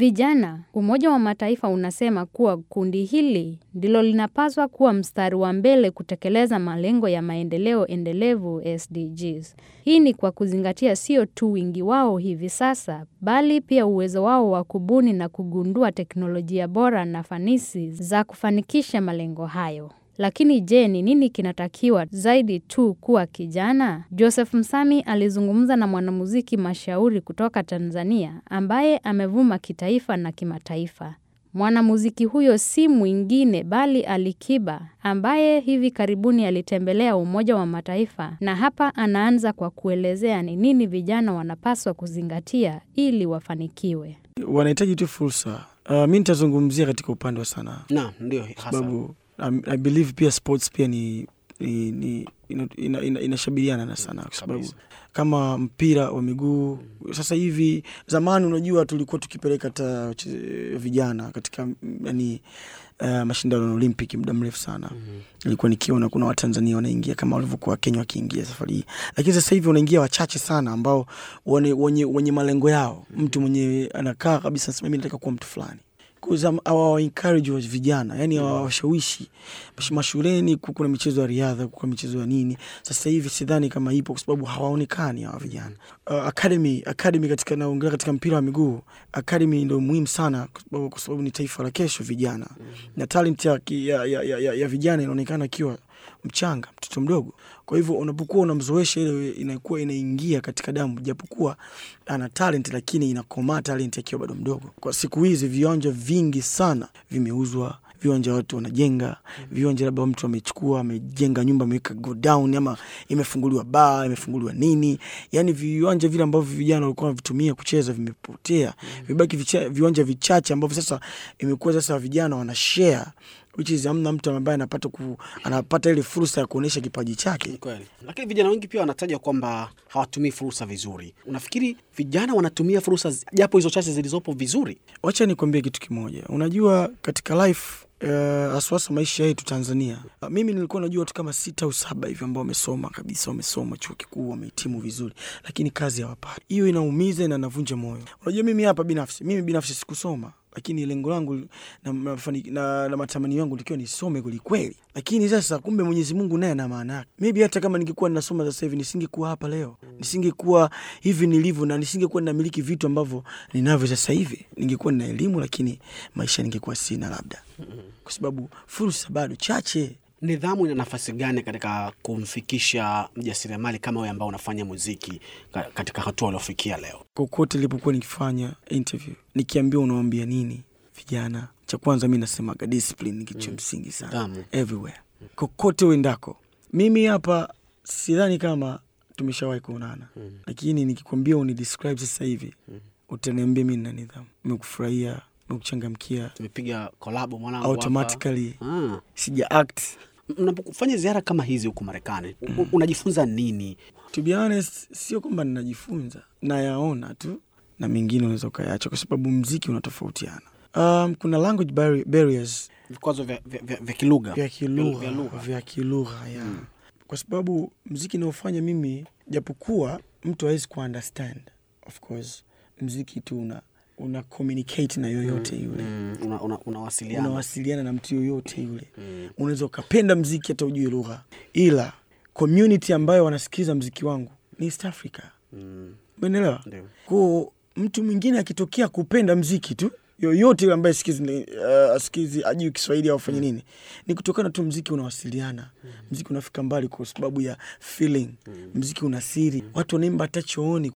Vijana, Umoja wa Mataifa unasema kuwa kundi hili ndilo linapaswa kuwa mstari wa mbele kutekeleza malengo ya maendeleo endelevu SDGs. Hii ni kwa kuzingatia sio tu wingi wao hivi sasa, bali pia uwezo wao wa kubuni na kugundua teknolojia bora na fanisi za kufanikisha malengo hayo. Lakini je, ni nini kinatakiwa zaidi tu kuwa kijana? Joseph Msami alizungumza na mwanamuziki mashauri kutoka Tanzania ambaye amevuma kitaifa na kimataifa. Mwanamuziki huyo si mwingine bali Alikiba ambaye hivi karibuni alitembelea Umoja wa Mataifa na hapa anaanza kwa kuelezea ni nini vijana wanapaswa kuzingatia ili wafanikiwe. Wanahitaji tu fursa. Uh, mi nitazungumzia katika upande wa sanaa Naam, ndio hasa. sababu I, I believe pia sports pia ni, ni, ni ina- ina- ina- inashabihiana na sana kwa sababu Kabisa. kama mpira wa miguu sasa hivi, zamani unajua tulikuwa tukipeleka hata wache- vijana katika mm, yani uh, mashindano ya Olympic muda mrefu sana ilikuwa nikiona kuna Watanzania wanaingia kama walivyokuwa Wakenya wakiingia safari hii, lakini sasa hivi wanaingia wachache sana ambao wane- wenye, wenye malengo yao. Mtu mwenye anakaa kabisa anasema mimi nataka kuwa mtu fulani awa encourage wa vijana yani awawashawishi mashuleni. ku- Kuna michezo ya riadha, kuna michezo ya nini. Sasa hivi sidhani kama ipo, kwa sababu hawaonekani hawa vijana. Uh, academy academy katika naongelea katika mpira wa miguu, academy ndio muhimu sana, kwa sababu- kwa sababu ni taifa la kesho, vijana na talent ya, ki- ya, ya, ya, ya, ya vijana inaonekana akiwa mchanga, mtoto mdogo. Kwa hivyo unapokuwa unamzoesha, ile inakuwa inaingia katika damu, japokuwa ana talent, lakini inakomaa talent akiwa bado mdogo. Kwa siku hizi viwanja vingi sana vimeuzwa, viwanja watu wanajenga viwanja, labda mtu amechukua amejenga nyumba ameweka go down, ama imefunguliwa baa, imefunguliwa nini, yani viwanja vile ambavyo vijana walikuwa wanavitumia kucheza vimepotea, vibaki vicha, viwanja vichache ambavyo sasa imekuwa sasa vijana wana share which is amna mtu ambaye anapata ku, anapata ile fursa ya kuonyesha kipaji chake. Ni kweli, lakini vijana wengi pia wanataja kwamba hawatumii fursa vizuri. Unafikiri vijana wanatumia fursa zi- japo hizo chache zilizopo vizuri? Wacha nikwambie kitu kimoja. Unajua katika life uh, aswasa maisha yetu Tanzania, uh, mimi nilikuwa najua watu kama sita au saba hivi ambao wamesoma kabisa, wamesoma chuo kikuu, wamehitimu vizuri, lakini kazi hawapati. Hiyo inaumiza na inavunja moyo. Unajua mimi hapa binafsi, mimi binafsi sikusoma lakini lengo langu na, mafani- na, na matamanio yangu likiwa nisome kwelikweli, lakini sasa kumbe Mwenyezi Mungu naye ana maana yake. Maybe hata kama ningekuwa ninasoma sasa hivi nisingekuwa hapa leo, nisingekuwa hivi nilivyo, na nisingekuwa ninamiliki vitu ambavyo ninavyo sasa hivi. Ningekuwa nina elimu, lakini maisha ningekuwa sina, labda kwa sababu fursa bado chache. Nidhamu ina nafasi gani katika kumfikisha mjasiriamali kama wewe ambao unafanya muziki ka- katika hatua uliofikia leo? Kokote nilipokuwa nikifanya interview, nikiambiwa unawambia nini vijana, cha kwanza mi nasemaga discipline ni kitu cha msingi sana Nidhamu. everywhere, kokote uendako. Mimi hapa sidhani kama tumeshawahi kuonana, lakini nikikwambia unidescribe sasa hivi utaniambia mi nina nidhamu, nimekufurahia, nimekuchangamkia Tumepiga kolabo mwanangu hapa. automatically, Ah. sija act Mnapofanya ziara kama hizi huku Marekani u- unajifunza nini? To be honest, sio kwamba ninajifunza, nayaona tu na mengine unaweza ukayaacha kwa sababu mziki unatofautiana. Um, kuna language barri- barriers Vikwazo vya, vya, vya, vya kilugha vya Vya kilugha lugha. vya kilugha ya kwa sababu mziki naofanya mimi, japokuwa mtu hawezi ku understand of course, mziki tu una, una communicate na yoyote yule Mm, una, una, unawasiliana unawasiliana na mtu yoyote yule unaweza ukapenda mziki hata ujue lugha, ila community ambayo wanasikiza mziki wangu ni East Africa. Mm, Umeelewa? ndio. Kwa mtu mwingine akitokea kupenda mziki tu yoyote yule ambaye sikizi, uh, asikizi ajui Kiswahili au afanye nini, ni kutokana tu mziki unawasiliana, mziki unafika mbali kwa sababu ya feeling, mziki una siri, watu wanaimba hata chooni